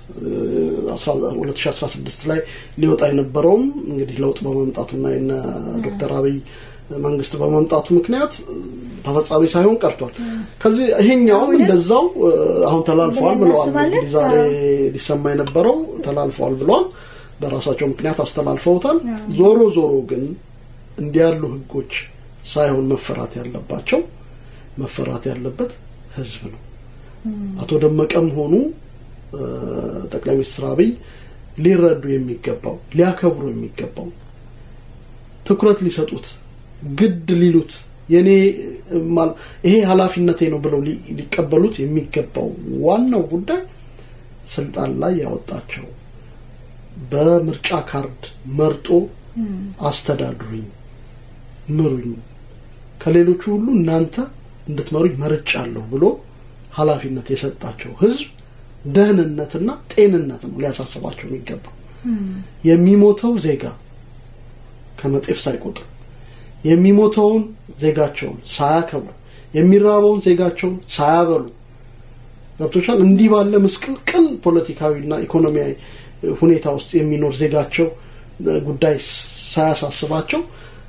2016 ላይ ሊወጣ የነበረውም እንግዲህ ለውጥ በመምጣቱና የነ ዶክተር አብይ መንግስት በመምጣቱ ምክንያት ተፈጻሚ ሳይሆን ቀርቷል። ከዚህ ይሄኛውም እንደዛው አሁን ተላልፈዋል ብለዋል። እንግዲህ ዛሬ ሊሰማ የነበረው ተላልፈዋል ብለዋል። በራሳቸው ምክንያት አስተላልፈውታል። ዞሮ ዞሮ ግን እንዲህ ያሉ ህጎች ሳይሆን መፈራት ያለባቸው መፈራት ያለበት ህዝብ ነው። አቶ ደመቀም ሆኑ ጠቅላይ ሚኒስትር አብይ ሊረዱ የሚገባው ሊያከብሩ የሚገባው ትኩረት ሊሰጡት ግድ ሊሉት የኔ ይሄ ኃላፊነቴ ነው ብለው ሊቀበሉት የሚገባው ዋናው ጉዳይ ስልጣን ላይ ያወጣቸው በምርጫ ካርድ መርጦ አስተዳድሩኝ፣ ምሩኝ፣ ከሌሎቹ ሁሉ እናንተ እንድትመሩኝ መርጫለሁ ብሎ ኃላፊነት የሰጣቸው ህዝብ ደህንነትና ጤንነት ነው ሊያሳስባቸው የሚገባው። የሚሞተው ዜጋ ከመጤፍ ሳይቆጥር የሚሞተውን ዜጋቸውን ሳያከብሩ የሚራበውን ዜጋቸውን ሳያበሉ ገብቶሻል። እንዲህ ባለ ምስቅልቅል ፖለቲካዊና ኢኮኖሚያዊ ሁኔታ ውስጥ የሚኖር ዜጋቸው ጉዳይ ሳያሳስባቸው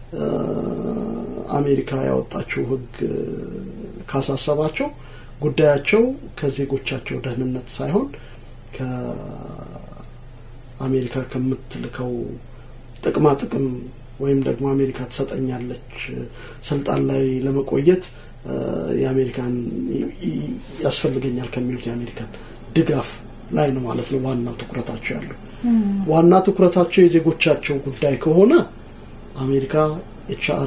አሜሪካ ያወጣችው ህግ ካሳሰባቸው ጉዳያቸው ከዜጎቻቸው ደህንነት ሳይሆን ከአሜሪካ ከምትልከው ጥቅማ ጥቅም ወይም ደግሞ አሜሪካ ትሰጠኛለች ስልጣን ላይ ለመቆየት የአሜሪካን ያስፈልገኛል ከሚሉት የአሜሪካን ድጋፍ ላይ ነው ማለት ነው ዋናው ትኩረታቸው ያለው። ዋና ትኩረታቸው የዜጎቻቸው ጉዳይ ከሆነ አሜሪካ ኤችአር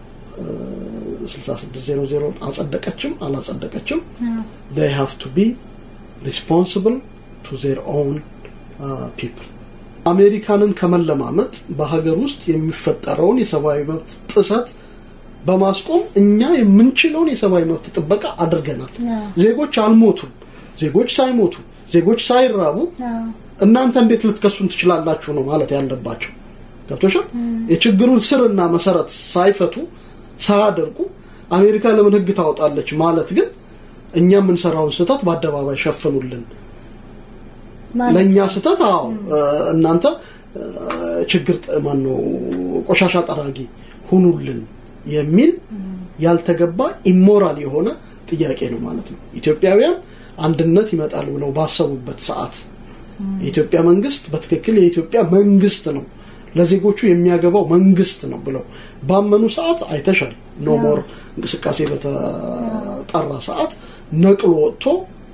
6600 አጸደቀችም አላጸደቀችም they have to be responsible to their own uh, people አሜሪካንን ከመለማመጥ በሀገር ውስጥ የሚፈጠረውን የሰብአዊ መብት ጥሰት በማስቆም እኛ የምንችለውን የሰብአዊ መብት ጥበቃ አድርገናል። ዜጎች አልሞቱም። ዜጎች ሳይሞቱ ዜጎች ሳይራቡ እናንተ እንዴት ልትከሱን ትችላላችሁ ነው ማለት ያለባቸው። ገብቶሻል? የችግሩን ስርና መሰረት ሳይፈቱ ሳያደርጉ አሜሪካ ለምን ህግ ታወጣለች ማለት ግን እኛ የምንሰራውን ስህተት በአደባባይ ሸፍኑልን ለእኛ ስህተት አዎ እናንተ ችግር ማን ነው ቆሻሻ ጠራጊ ሁኑልን የሚል ያልተገባ ኢሞራል የሆነ ጥያቄ ነው ማለት ነው። ኢትዮጵያውያን አንድነት ይመጣል ብለው ባሰቡበት ሰዓት የኢትዮጵያ መንግስት በትክክል የኢትዮጵያ መንግስት ነው ለዜጎቹ የሚያገባው መንግስት ነው ብለው ባመኑ ሰዓት አይተሻል። ኖ ሞር እንቅስቃሴ በተጠራ ሰዓት ነቅሎ ወጥቶ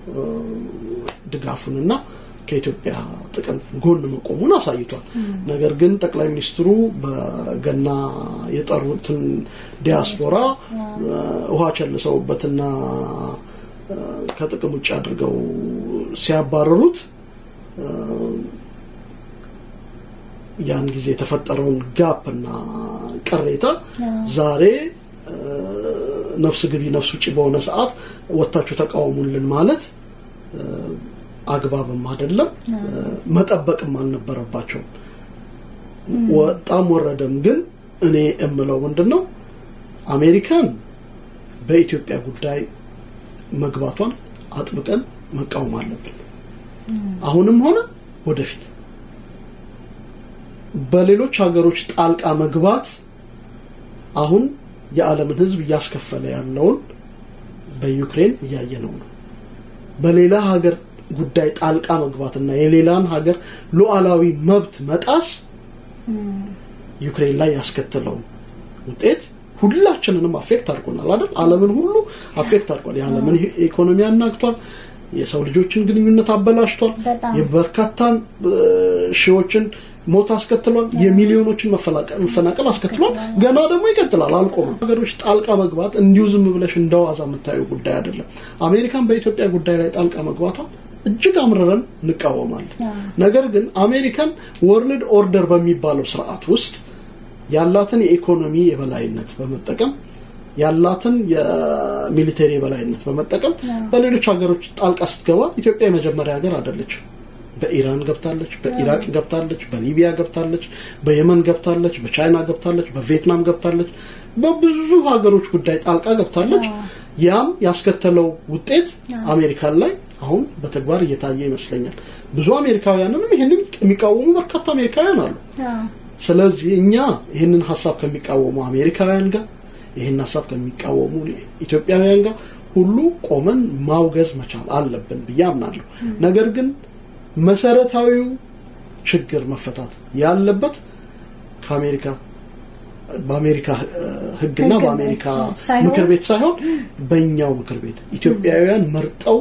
ድጋፉንና ከኢትዮጵያ ጥቅም ጎን መቆሙን አሳይቷል። ነገር ግን ጠቅላይ ሚኒስትሩ በገና የጠሩትን ዲያስፖራ ውሃ ቸልሰውበትና ከጥቅም ውጭ አድርገው ሲያባረሩት ያን ጊዜ የተፈጠረውን ጋፕ እና ቅሬታ ዛሬ ነፍስ ግቢ ነፍስ ውጭ በሆነ ሰዓት ወታችሁ ተቃወሙልን ማለት አግባብም አይደለም፣ መጠበቅም አልነበረባቸውም። ወጣም ወረደም ግን እኔ እምለው ምንድን ነው አሜሪካን በኢትዮጵያ ጉዳይ መግባቷን አጥብቀን መቃወም አለብን። አሁንም ሆነ ወደፊት በሌሎች ሀገሮች ጣልቃ መግባት አሁን የዓለምን ሕዝብ እያስከፈለ ያለውን በዩክሬን እያየነው ነው። በሌላ ሀገር ጉዳይ ጣልቃ መግባትና የሌላን ሀገር ሉዓላዊ መብት መጣስ ዩክሬን ላይ ያስከተለው ውጤት ሁላችንንም አፌክት አድርጎናል አይደል? ዓለምን ሁሉ አፌክት አድርጓል። የዓለምን ኢኮኖሚ አናግቷል። የሰው ልጆችን ግንኙነት አበላሽቷል። የበርካታ ሺዎችን ሞት አስከትሏል። የሚሊዮኖችን መፈናቀል አስከትሏል። ገና ደግሞ ይቀጥላል፣ አልቆመም። ሀገሮች ጣልቃ መግባት እንዲሁ ዝም ብለሽ እንደዋዛ የምታዩ ጉዳይ አይደለም። አሜሪካን በኢትዮጵያ ጉዳይ ላይ ጣልቃ መግባቷን እጅግ አምርረን እንቃወማለን። ነገር ግን አሜሪካን ወርልድ ኦርደር በሚባለው ስርዓት ውስጥ ያላትን የኢኮኖሚ የበላይነት በመጠቀም ያላትን የሚሊቴሪ የበላይነት በመጠቀም በሌሎች ሀገሮች ጣልቃ ስትገባ ኢትዮጵያ የመጀመሪያ ሀገር አይደለች። በኢራን ገብታለች፣ በኢራቅ ገብታለች፣ በሊቢያ ገብታለች፣ በየመን ገብታለች፣ በቻይና ገብታለች፣ በቪየትናም ገብታለች፣ በብዙ ሀገሮች ጉዳይ ጣልቃ ገብታለች። ያም ያስከተለው ውጤት አሜሪካን ላይ አሁን በተግባር እየታየ ይመስለኛል። ብዙ አሜሪካውያንንም ይህንን የሚቃወሙ በርካታ አሜሪካውያን አሉ። ስለዚህ እኛ ይህንን ሀሳብ ከሚቃወሙ አሜሪካውያን ጋር ይህን ሀሳብ ከሚቃወሙ ኢትዮጵያውያን ጋር ሁሉ ቆመን ማውገዝ መቻል አለብን ብዬ አምናለሁ። ነገር ግን መሰረታዊው ችግር መፈታት ያለበት ከአሜሪካ በአሜሪካ ሕግና በአሜሪካ ምክር ቤት ሳይሆን በእኛው ምክር ቤት ኢትዮጵያውያን መርጠው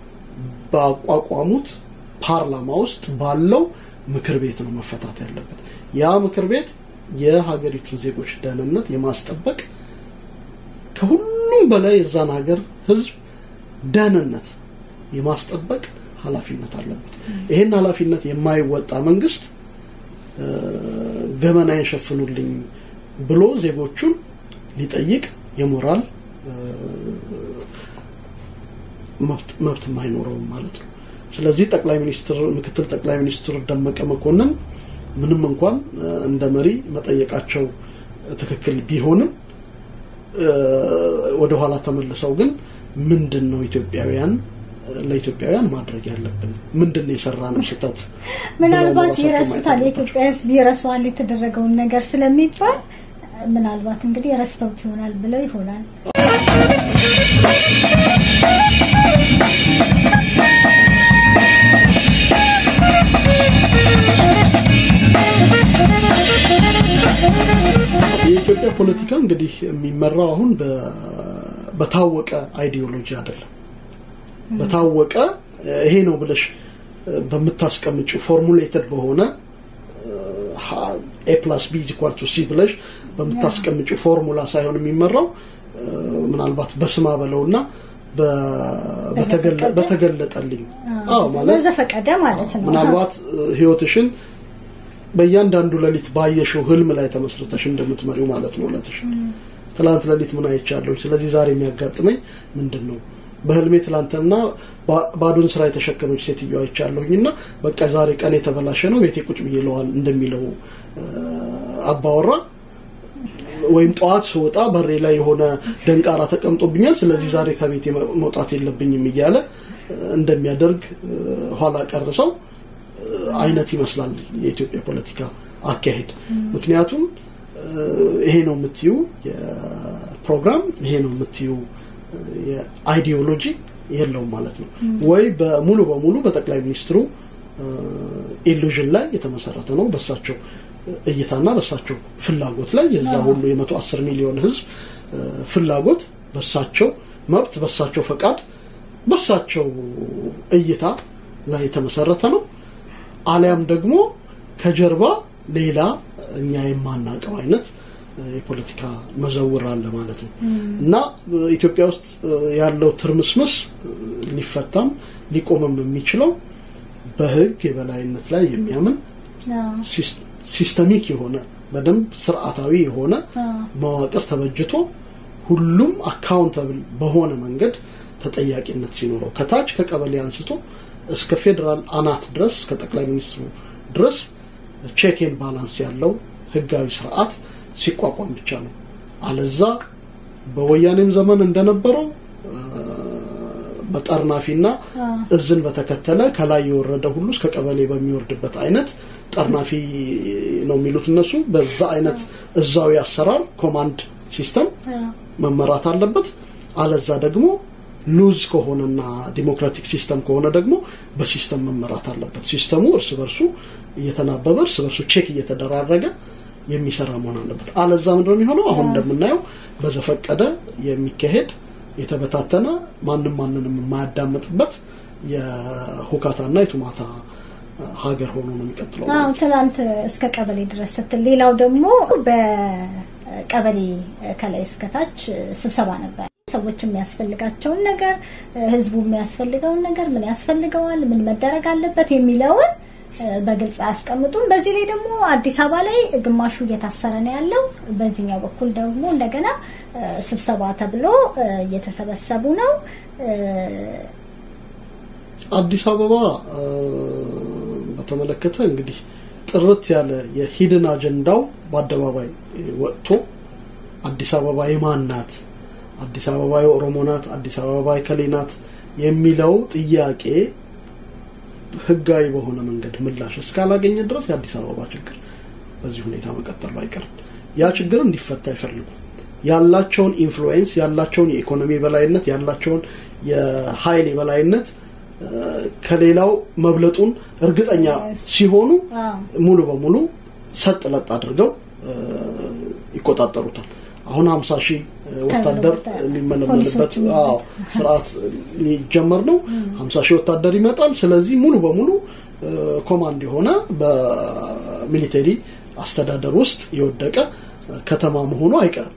ባቋቋሙት ፓርላማ ውስጥ ባለው ምክር ቤት ነው መፈታት ያለበት። ያ ምክር ቤት የሀገሪቱን ዜጎች ደህንነት የማስጠበቅ ከሁሉም በላይ የዛን ሀገር ህዝብ ደህንነት የማስጠበቅ ኃላፊነት አለበት። ይሄን ኃላፊነት የማይወጣ መንግስት ገመናዬን ሸፍኑልኝ ብሎ ዜጎቹን ሊጠይቅ የሞራል መብት አይኖረውም ማለት ነው። ስለዚህ ጠቅላይ ሚኒስትር ምክትል ጠቅላይ ሚኒስትር ደመቀ መኮንን ምንም እንኳን እንደ መሪ መጠየቃቸው ትክክል ቢሆንም ወደ ኋላ ተመልሰው ግን ምንድን ነው ኢትዮጵያውያን ለኢትዮጵያውያን ማድረግ ያለብን ምንድን ነው የሰራ ነው ስህተት ምናልባት ይረሱታል የኢትዮጵያ ህዝብ ይረሳዋል የተደረገውን ነገር ስለሚባል ምናልባት እንግዲህ ረስተውት ይሆናል ብለው ይሆናል የኢትዮጵያ ፖለቲካ እንግዲህ የሚመራው አሁን በታወቀ አይዲዮሎጂ አይደለም። በታወቀ ይሄ ነው ብለሽ በምታስቀምጪው ፎርሙሌትድ በሆነ ኤ ፕላስ ቢ ኢኳል ቱ ሲ ብለሽ በምታስቀምጪው ፎርሙላ ሳይሆን የሚመራው ምናልባት በስማ በለውና በተገለጠልኝ ማለት በዘፈቀደ ማለት ነው። ምናልባት ህይወትሽን በእያንዳንዱ ሌሊት ባየሽው ህልም ላይ ተመስርተሽ እንደምትመሪው ማለት ነው። እለትሽ ትላንት ሌሊት ምን አይቻለሁ፣ ስለዚህ ዛሬ የሚያጋጥመኝ ምንድን ነው? በህልሜ ትላንትና ባዶን ስራ የተሸከመች ሴትዮ አይቻለሁኝና በቃ ዛሬ ቀን የተበላሸ ነው ቤቴ ቁጭ ብዬ ለዋል እንደሚለው አባወራ ወይም ጠዋት ስወጣ በሬ ላይ የሆነ ደንቃራ ተቀምጦብኛል፣ ስለዚህ ዛሬ ከቤቴ መውጣት የለብኝም እያለ እንደሚያደርግ ኋላ ቀርሰው አይነት ይመስላል የኢትዮጵያ ፖለቲካ አካሄድ። ምክንያቱም ይሄ ነው የምትዩ የፕሮግራም ይሄ ነው የምትዩ የአይዲዮሎጂ የለውም ማለት ነው። ወይ በሙሉ በሙሉ በጠቅላይ ሚኒስትሩ ኢሉዥን ላይ የተመሰረተ ነው በሳቸው እይታና በሳቸው ፍላጎት ላይ የዛ ሁሉ የመቶ አስር ሚሊዮን ህዝብ ፍላጎት በሳቸው መብት በሳቸው ፈቃድ በሳቸው እይታ ላይ የተመሰረተ ነው። አሊያም ደግሞ ከጀርባ ሌላ እኛ የማናውቀው አይነት የፖለቲካ መዘውር አለ ማለት ነው እና ኢትዮጵያ ውስጥ ያለው ትርምስምስ ሊፈታም ሊቆምም የሚችለው በህግ የበላይነት ላይ የሚያምን ሲስተሚክ የሆነ በደንብ ስርዓታዊ የሆነ መዋቅር ተበጅቶ ሁሉም አካውንተብል በሆነ መንገድ ተጠያቂነት ሲኖረው ከታች ከቀበሌ አንስቶ እስከ ፌዴራል አናት ድረስ እስከ ጠቅላይ ሚኒስትሩ ድረስ ቼክን ባላንስ ያለው ህጋዊ ስርዓት ሲቋቋም ብቻ ነው። አለዛ በወያኔም ዘመን እንደነበረው በጠርናፊና እዝን በተከተለ ከላይ የወረደ ሁሉ እስከ ቀበሌ በሚወርድበት አይነት ጠርናፊ ነው የሚሉት እነሱ። በዛ አይነት እዛዊ አሰራር ኮማንድ ሲስተም መመራት አለበት። አለዛ ደግሞ ሉዝ ከሆነና ዲሞክራቲክ ሲስተም ከሆነ ደግሞ በሲስተም መመራት አለበት። ሲስተሙ እርስ በርሱ እየተናበበ እርስ በርሱ ቼክ እየተደራረገ የሚሰራ መሆን አለበት። አለዛ ምንድነው የሚሆነው? አሁን እንደምናየው በዘፈቀደ የሚካሄድ የተበታተነ ማንም ማንንም የማያዳምጥበት የሁካታና የቱማታ ሀገር ሆኖ ነው የሚቀጥለው። አዎ ትናንት እስከ ቀበሌ ድረስ ስትል፣ ሌላው ደግሞ በቀበሌ ከላይ እስከታች ስብሰባ ነበር። ሰዎች የሚያስፈልጋቸውን ነገር፣ ህዝቡ የሚያስፈልገውን ነገር ምን ያስፈልገዋል፣ ምን መደረግ አለበት የሚለውን በግልጽ አያስቀምጡም። በዚህ ላይ ደግሞ አዲስ አበባ ላይ ግማሹ እየታሰረ ነው ያለው። በዚህኛው በኩል ደግሞ እንደገና ስብሰባ ተብሎ እየተሰበሰቡ ነው። አዲስ አበባ በተመለከተ እንግዲህ ጥርት ያለ የሂድን አጀንዳው በአደባባይ ወጥቶ አዲስ አበባ የማን ናት፣ አዲስ አበባ የኦሮሞ ናት፣ አዲስ አበባ የከሌ ናት የሚለው ጥያቄ ህጋዊ በሆነ መንገድ ምላሽ እስካላገኘ ድረስ የአዲስ አበባ ችግር በዚህ ሁኔታ መቀጠሉ አይቀርም። ያ ችግር እንዲፈታ አይፈልጉም። ያላቸውን ኢንፍሉዌንስ፣ ያላቸውን የኢኮኖሚ የበላይነት፣ ያላቸውን የኃይል የበላይነት ከሌላው መብለጡን እርግጠኛ ሲሆኑ ሙሉ በሙሉ ሰጥ ለጥ አድርገው ይቆጣጠሩታል። አሁን ሀምሳ ሺህ ወታደር ሊመለመልበት ስርዓት ሊጀመር ነው። ሀምሳ ሺህ ወታደር ይመጣል። ስለዚህ ሙሉ በሙሉ ኮማንድ የሆነ በሚሊቴሪ አስተዳደር ውስጥ የወደቀ ከተማ መሆኑ አይቀርም።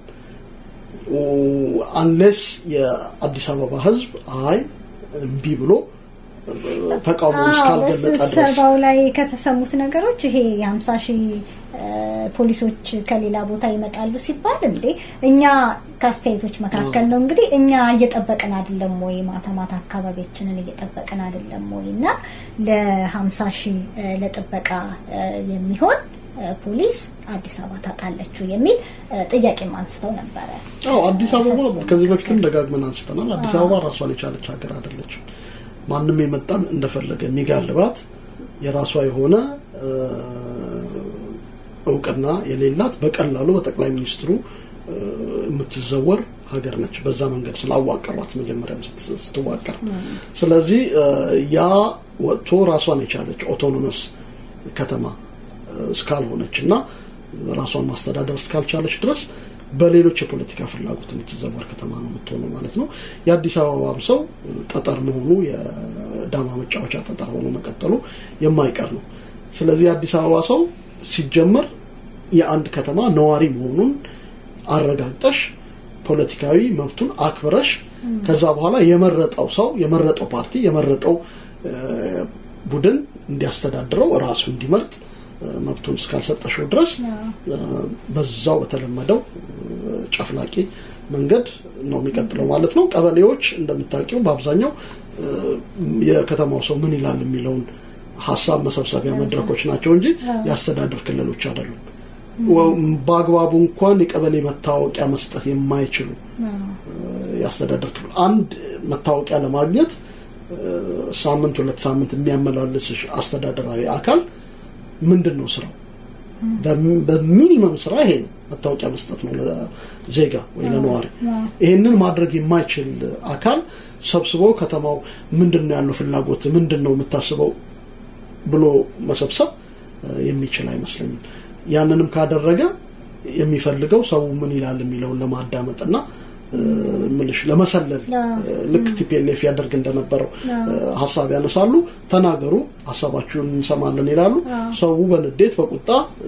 አንሌስ የአዲስ አበባ ህዝብ አይ እምቢ ብሎ ተቃውሞ እስካልገለጠ ድረስ ስብሰባው ላይ ከተሰሙት ነገሮች ይሄ የሀምሳ ሺህ ፖሊሶች ከሌላ ቦታ ይመጣሉ ሲባል እንዴ እኛ ከአስተያየቶች መካከል ነው እንግዲህ እኛ እየጠበቅን አይደለም ወይ ማታ ማታ አካባቢያችንን እየጠበቅን አይደለም ወይ እና ለሀምሳ ሺህ ለጥበቃ የሚሆን ፖሊስ አዲስ አበባ ታጣለችው የሚል ጥያቄም አንስተው ነበረ። አዎ አዲስ አበባ ከዚህ በፊትም ደጋግመን አንስተናል። አዲስ አበባ ራሷን የቻለች ሀገር አይደለችም። ማንም የመጣን እንደፈለገ የሚጋልባት የራሷ የሆነ እውቅና የሌላት በቀላሉ በጠቅላይ ሚኒስትሩ የምትዘወር ሀገር ነች። በዛ መንገድ ስላዋቀሯት መጀመሪያም ስትዋቀር፣ ስለዚህ ያ ወጥቶ ራሷን የቻለች ኦቶኖመስ ከተማ እስካልሆነች እና ራሷን ማስተዳደር እስካልቻለች ድረስ በሌሎች የፖለቲካ ፍላጎት የምትዘወር ከተማ ነው የምትሆነው ማለት ነው። የአዲስ አበባም ሰው ጠጠር መሆኑ የዳማ መጫወቻ ጠጠር ሆኖ መቀጠሉ የማይቀር ነው። ስለዚህ የአዲስ አበባ ሰው ሲጀመር የአንድ ከተማ ነዋሪ መሆኑን አረጋግጠሽ ፖለቲካዊ መብቱን አክብረሽ ከዛ በኋላ የመረጠው ሰው የመረጠው ፓርቲ የመረጠው ቡድን እንዲያስተዳድረው እራሱ እንዲመርጥ መብቱን እስካልሰጠሽው ድረስ በዛው በተለመደው ጨፍላቂ መንገድ ነው የሚቀጥለው ማለት ነው። ቀበሌዎች እንደምታውቂው በአብዛኛው የከተማው ሰው ምን ይላል የሚለውን ሀሳብ መሰብሰቢያ መድረኮች ናቸው እንጂ የአስተዳደር ክልሎች አይደሉም። በአግባቡ እንኳን የቀበሌ መታወቂያ መስጠት የማይችሉ የአስተዳደር ክፍል አንድ መታወቂያ ለማግኘት ሳምንት ሁለት ሳምንት የሚያመላልስሽ አስተዳደራዊ አካል ምንድን ነው ስራው? በሚኒመም ስራ ይሄ ነው፣ መታወቂያ መስጠት ነው ለዜጋ ወይ ለነዋሪ። ይሄንን ማድረግ የማይችል አካል ሰብስቦ ከተማው ምንድን ነው ያለው ፍላጎት ምንድን ነው የምታስበው ብሎ መሰብሰብ የሚችል አይመስለኝም። ያንንም ካደረገ የሚፈልገው ሰው ምን ይላል የሚለውን ለማዳመጥና ምልሽ ለመሰለል ልክ ቲፒኤልኤፍ ያደርግ እንደነበረው ሀሳብ ያነሳሉ። ተናገሩ፣ ሀሳባችሁን እንሰማለን ይላሉ። ሰው በንዴት በቁጣ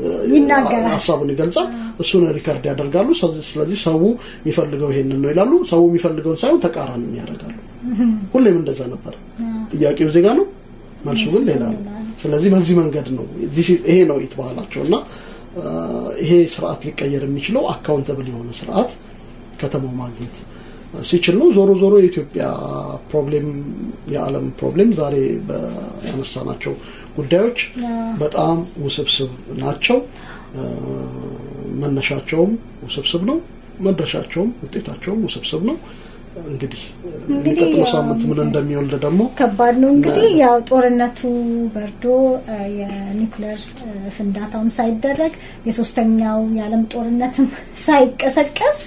ሀሳቡን ይገልጻል። እሱን ሪከርድ ያደርጋሉ። ስለዚህ ሰው የሚፈልገው ይሄንን ነው ይላሉ። ሰው የሚፈልገውን ሳይሆን ተቃራኒ ያደርጋሉ። ሁሌም እንደዛ ነበር። ጥያቄው ዜጋ ነው፣ መልሱ ግን ሌላ ነው። ስለዚህ በዚህ መንገድ ነው ይሄ ነው ኢት ባህላቸው እና ይሄ ስርዓት ሊቀየር የሚችለው አካውንተብል የሆነ ስርዓት ከተማው ማግኘት ሲችል ነው። ዞሮ ዞሮ የኢትዮጵያ ፕሮብሌም የዓለም ፕሮብሌም ዛሬ ያነሳናቸው ጉዳዮች በጣም ውስብስብ ናቸው። መነሻቸውም ውስብስብ ነው፣ መድረሻቸውም ውጤታቸውም ውስብስብ ነው። እንግዲህ የሚቀጥለው ሳምንት ምን እንደሚወልድ ደግሞ ከባድ ነው። እንግዲህ ያው ጦርነቱ በርዶ የኒውክሌር ፍንዳታውም ሳይደረግ የሶስተኛው የዓለም ጦርነትም ሳይቀሰቀስ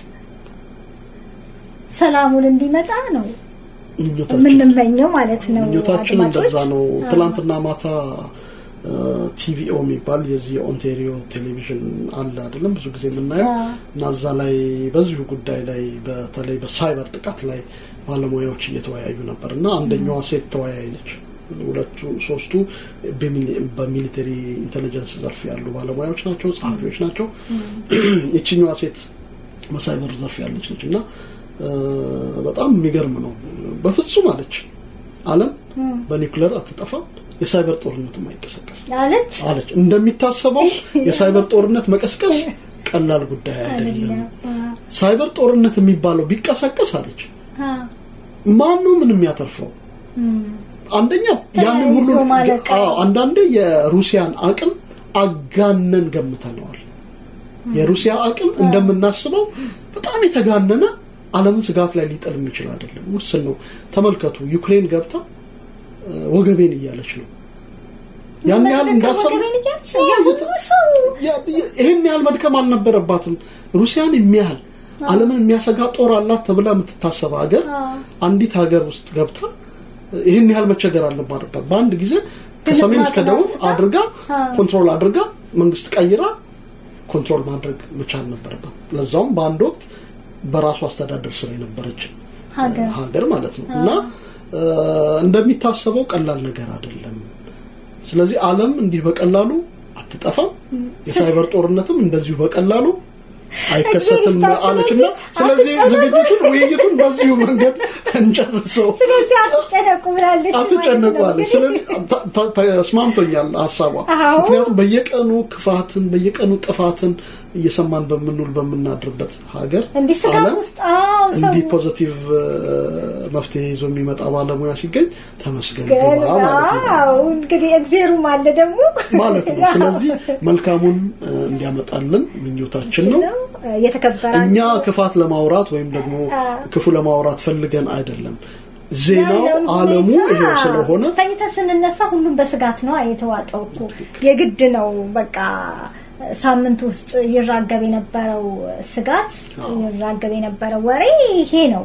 ሰላሙን እንዲመጣ ነው የምንመኘው ማለት ነው። ምኞታችን እንደዛ ነው። ትላንትና ማታ ቲቪኦ የሚባል የዚህ የኦንቴሪዮ ቴሌቪዥን አለ አይደለም፣ ብዙ ጊዜ የምናየው እና እዛ ላይ በዚሁ ጉዳይ ላይ በተለይ በሳይበር ጥቃት ላይ ባለሙያዎች እየተወያዩ ነበር እና አንደኛዋ ሴት ተወያይ ነች ሁለቱ ሶስቱ በሚሊተሪ ኢንቴሊጀንስ ዘርፍ ያሉ ባለሙያዎች ናቸው፣ ጸሐፊዎች ናቸው። ይችኛዋ ሴት በሳይበር ዘርፍ ያለች ነች እና በጣም የሚገርም ነው። በፍጹም አለች ዓለም በኒውክሌር አትጠፋም፣ የሳይበር ጦርነትም አይቀሰቀስም አለች አለች። እንደሚታሰበው የሳይበር ጦርነት መቀስቀስ ቀላል ጉዳይ አይደለም። ሳይበር ጦርነት የሚባለው ቢቀሰቀስ አለች ማን ነው ምን የሚያተርፈው? አንደኛ ያንን ሁሉ አዎ፣ አንዳንዴ የሩሲያን አቅም አጋነን ገምተነዋል። የሩሲያ አቅም እንደምናስበው በጣም የተጋነነ ዓለምን ስጋት ላይ ሊጥል የሚችል አይደለም። ውስን ነው። ተመልከቱ፣ ዩክሬን ገብታ ወገቤን እያለች ነው። ያን ያህል እንዳሰብ ይህን ያህል መድከም አልነበረባትም። ሩሲያን የሚያህል ዓለምን የሚያሰጋ ጦር አላት ተብላ የምትታሰብ ሀገር አንዲት ሀገር ውስጥ ገብታ ይህን ያህል መቸገር አልነበረባት። በአንድ ጊዜ ከሰሜን እስከ ደቡብ አድርጋ ኮንትሮል አድርጋ መንግስት ቀይራ ኮንትሮል ማድረግ መቻል ነበረባት። ለዛውም በአንድ ወቅት በራሱ አስተዳደር ስር የነበረች ሀገር ማለት ነው እና እንደሚታሰበው ቀላል ነገር አይደለም። ስለዚህ ዓለም እንዲህ በቀላሉ አትጠፋም። የሳይበር ጦርነትም እንደዚሁ በቀላሉ አይከሰትም አለችና ስለዚህ ዝግጅቱን ውይይቱን በዚሁ መንገድ እንጨርሰው። ስለዚህ አትጨነቁ ብላለች። አትጨነቁ አለች። ስለዚህ ተስማምቶኛል ሀሳቧ። ምክንያቱም በየቀኑ ክፋትን በየቀኑ ጥፋትን እየሰማን በምንውል በምናድርበት ሀገር እንዲህ ስጋት ውስጥ አዎ ሰው እንዲህ ፖዚቲቭ መፍትሄ ይዞ የሚመጣ ባለሙያ ሲገኝ ተመስገን ግባ ማለት ነው እንግዲህ እግዜሩም አለ ደግሞ ማለት ነው። ስለዚህ መልካሙን እንዲያመጣልን ምኞታችን ነው። የተከበራችሁ እኛ ክፋት ለማውራት ወይም ደግሞ ክፉ ለማውራት ፈልገን አይደለም። ዜናው ዓለሙ ይሄው ስለሆነ ተኝተን ስንነሳ ሁሉም በስጋት ነው የተዋጠው እኮ የግድ ነው በቃ ሳምንት ውስጥ ይራገብ የነበረው ስጋት ይራገብ የነበረው ወሬ ይሄ ነው።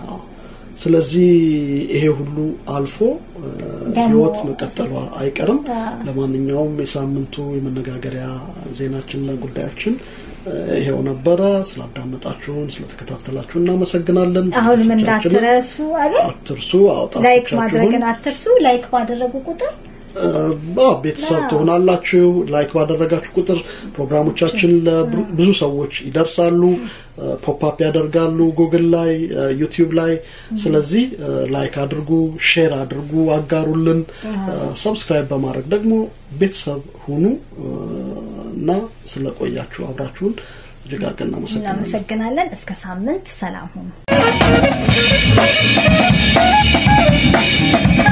ስለዚህ ይሄ ሁሉ አልፎ ህይወት መቀጠሏ አይቀርም። ለማንኛውም የሳምንቱ የመነጋገሪያ ዜናችንና ጉዳያችን ይሄው ነበረ። ስላዳመጣችሁን፣ ስለተከታተላችሁ እናመሰግናለን። አሁንም እንዳትረሱ አለ አትርሱ። ላይክ ማድረግን አትርሱ። ላይክ ባደረጉ ቁጥር ቤተሰብ ትሆናላችሁ። ላይክ ባደረጋችሁ ቁጥር ፕሮግራሞቻችን ለብዙ ሰዎች ይደርሳሉ፣ ፖፕአፕ ያደርጋሉ ጉግል ላይ፣ ዩቲዩብ ላይ። ስለዚህ ላይክ አድርጉ፣ ሼር አድርጉ፣ አጋሩልን። ሰብስክራይብ በማድረግ ደግሞ ቤተሰብ ሁኑ እና ስለቆያችሁ አብራችሁን እጅግ አድርገን እናመሰግናለን። እናመሰግናለን። እስከ ሳምንት ሰላም ሁኑ።